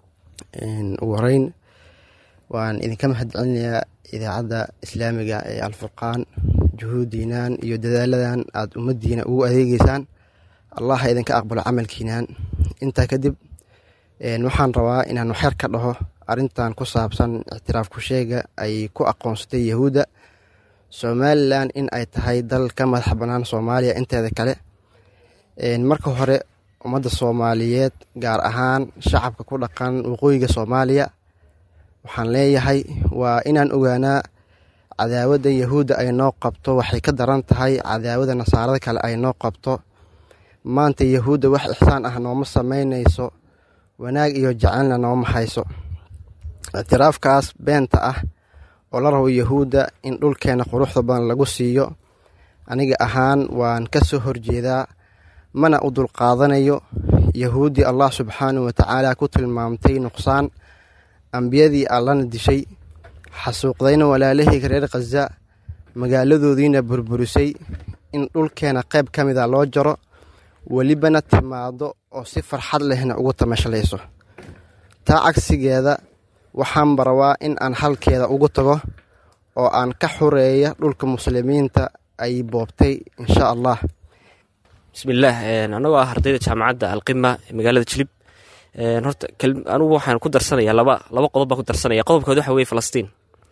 ugu horeyn waan idinka mahad celinayaa idaacadda islaamiga ee alfurqaan juhuudiinaan iyo dadaaladan aada ummaddiina ugu adeegeysaan allah ha idinka aqbalo camalkiinaan intaa kadib waxaan rabaa inaan waxyar ka dhaho arrintan ku saabsan ictiraaf ku-sheega ay ku aqoonsatay yahuudda somalilan in ay tahay dal ka madax bannaan soomaaliya inteeda kale marka hore ummadda soomaaliyeed gaar ahaan shacabka ku dhaqan waqooyiga soomaaliya waxaan leeyahay waa inaan ogaanaa cadaawadda yahuudda ay noo qabto waxay ka daran tahay cadaawada nasaarada kale ay noo qabto maanta yahuudda wax ixsaan ah nooma samaynayso wanaag iyo jaceylna nooma hayso ictiraafkaas beenta ah oo la rabo yahuudda in dhulkeena quruxda badan lagu siiyo aniga ahaan waan ka soo horjeedaa mana u dulqaadanayo yahuuddii allah subxaanahu watacaala ku tilmaamtay nuqsaan ambiyadii allana dishay xasuuqdayna walaalahayga reer khaza magaaladoodiina burburisay in dhulkeena qayb ka mida loo jaro welibana timaado oo si farxad lehna ugu tamashlayso taa cagsigeeda waxaanba rabaa in aan halkeeda ugu tago oo aan ka xureeya dhulka muslimiinta ay boobtay insha allah bismillaah anagoo ah ardayda jaamacadda alqima ee magaalada jilib horta anugu waxaan ku darsanayaa laba laba qodob baan ku darsanaya qodobkood waxa weye falastiin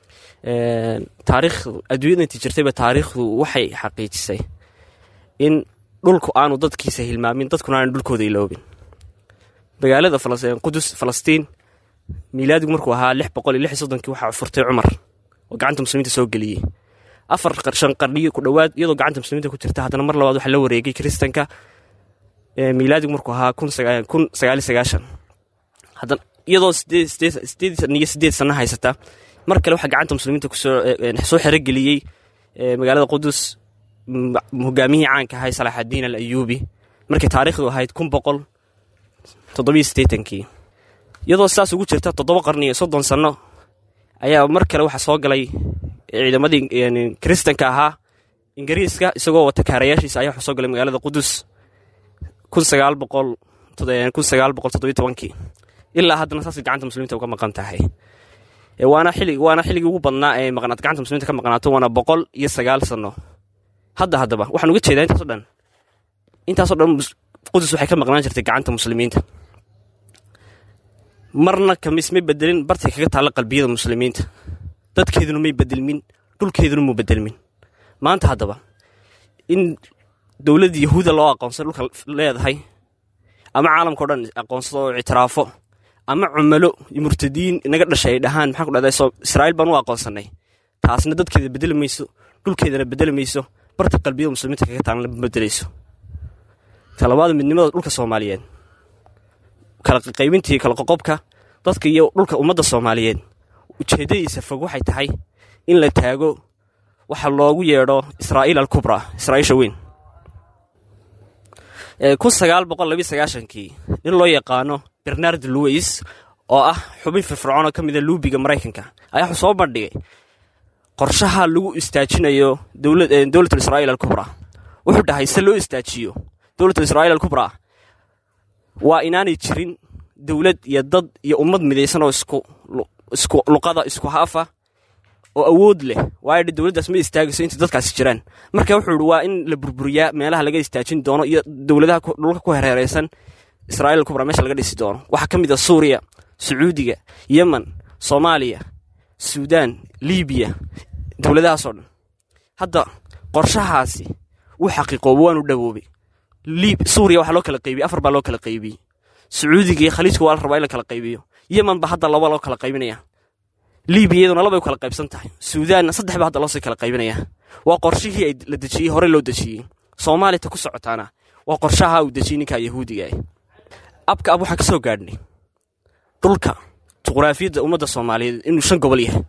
taariikh adduunyada intii jirtayba taariikhdu waxay xaqiijisay in dhulku aanu dadkiisa hilmaamin dadkuna aanu dhulkooda iloobin magaalada qudus falastiin miilaadigu markuu ahaa lix boqol iyo lix iyo soddonkii waxaa furtay cumar oo gacanta muslimiinta soo geliyey afar shan qarniyo ku dhowaad iyadoo gacanta muslimiinta ku jirta haddana mar labaad waxaa la wareegay kiristanka miilaadigu markuu ahaa kun sagaali sagaashan haddana iyadoo sideedan iyo sideed sanno haysata mar kale waxaa gacanta muslimiinta kusoo xerogeliyey magaalada qudus hogaamihii caanka ahay salaaxadiin al ayuubi markay taariikhdu ahayd kun boqol toddobiyo siddeetankii iyadoo sidaas ugu jirta toddoba qarni iyo soddon sanno ayaa mar kale waxaa soo galay ciidamadii kiristanka ahaa ingiriiska isagoo wata kaarayaashiisa ayaa waxaa soo galay magaalada qudus kun sagaal boqol kun sagaal boqol toddobiyo tobankii ilaa haddana saasay gacanta muslimiinta uga maqan tahay waana xili waana xilligii ugu badnaa ee maqnaat gacanta muslimiinta ka maqnaato waana boqol iyo sagaal sanno hadda haddaba waxaan uga jeedaa intaaso dhan intaasoo dhan qudus waxay ka maqnaan jirtay gacanta muslimiinta marna kamis may bedelin bartay kaga taalla qalbiyada muslimiinta dadkeeduna may bedelmin dhulkeeduna muu bedelmin maanta haddaba in dowladda yahuuda loo aqoonsay dhulka leedahay ama caalamka o dhan aqoonsado oo ictiraafo ama cumalo iyo murtadiin inaga dhashay ay dhahaan maxaan ku dhahday israa'iil baan u aqoonsanay taasna dadkeeda bedeli mayso dhulkeedana bedeli mayso barta qalbiyada muslimiinta kaga taalna ma bedelayso talabaada midnimada dhulka soomaaliyeed kala qaybintii kala qoqobka dadka iyo dhulka ummadda soomaaliyeed ujeeddadiisa fog waxay tahay in la taago waxa loogu yeedho israa'iil alkubra israa'iisha weyn kun sagaal boqol labiyo sagaashankii nin loo yaqaano bernard louis oo ah xubin firfircoon oo ka mida luubiga maraykanka ayaa wuxuu soo bandhigay qorshaha lagu istaajinayo dowlatul israa'iil alkubra wuxuu dhahay se loo istaajiyo dowlatul israa'iil alkubra waa inaanay jirin dowlad iyo dad iyo ummad midaysan oo isku isku luqada isku haafa oo awood leh waayo dowladdaas ma istaagayso inta dadkaasi jiraan marka wuxuu ihi waa in la burburiyaa meelaha laga istaajin doono iyo dowladaha dhulka ku hereereysan israa'iil alkubra meesha laga dhisi doono waxaa ka mid a suuriya sacuudiga yemen soomaaliya suudaan libiya dowladahaasoo dhan hadda qorshahaasi wuu xaqiiqooba waanu dhawoobay suuriya waxaa loo kala qaybiyey afar baa loo kala qaybiyey sacuudiga iyo khaliijka waa la rabaa in la kala qaybiyo yemen ba hadda laba loo kala qaybinaya libiya iyaduna labay u kala qaybsan tahay suudaanna saddex ba hadda loosii kala qaybinaya waa qorshihii ay la dejiyey hore loo dejiyey soomaalita ku socotaana waa qorshaha uu dejiyey ninkaa yahuudiga ah abka ab waxaan ka soo gaadhnay dhulka juqraafiyadda ummadda soomaaliyeed inuu shan gobol yahay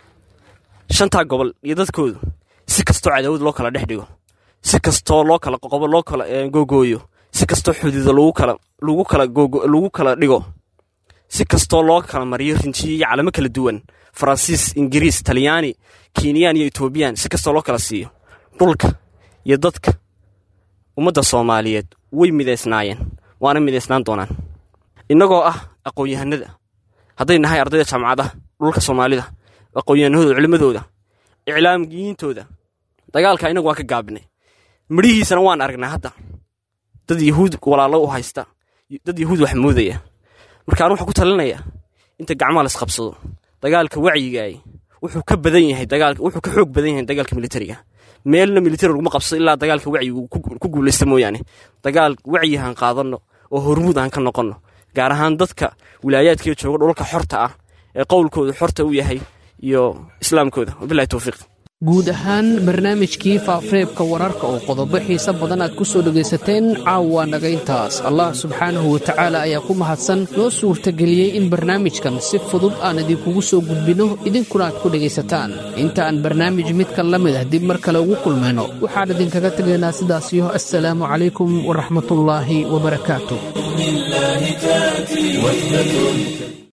shantaa gobol iyo dadkoodu si kastoo cadaawad loo kala dhex dhigo si kastoo loo kala qoqobo loo kala googooyo si kastoo xuduuda lagu kala lagu kala lagu kala dhigo si kastoo loo kala mariyo rinjiyo iyo calamo kala duwan faransiis ingiriis talyaani kenyan iyo etoobiyan si kastoo loo kala siiyo dhulka iyo dadka ummadda soomaaliyeed way midaysnaayeen waana midaysnaan doonaan innagoo ah aqoon-yahanada hadday nahay ardayda jaamacadaha dhulka soomaalida aqoon-yahanadooda culimmadooda iclaamiyintooda dagaalka inagu waan ka gaabinay midhihiisana waan aragnaa hadda dad yahuud walaalo u haysta dad yahuud wax moodaya marka anu waxaan ku talinayaa inta gacmaha laisqabsado dagaalka wacyigaay wuxuu ka badan yahay dagaalka wuxuu ka xoog badan yahay dagaalka militariga meelna militari laguma qabsado ilaa dagaalka wacyigu ku guulaysta mooyaane dagaal wacyihan qaadanno oo hormuud aan ka noqonno gaar ahaan dadka wilaayaadkaiyo jooga dhulka xorta ah ee qowlkooda xorta u yahay iyo islaamkooda wabilahi towfiiq guud ahaan barnaamijkii faafareebka wararka oo qodobo xiise badan aad ku soo dhegaysateen caawa naga intaas allah subxaanahu watacaala ayaa ku mahadsan noo suurtageliyey in barnaamijkan si fudud aan idinkugu soo gudbinno idinkuna aad ku dhegaysataan inta aan barnaamij midkan la mid ah dib mar kale ugu kulmayno waxaan idinkaga tegaynaa sidaasiyo assalaamu calaykum waraxmatullaahi wabarakaatu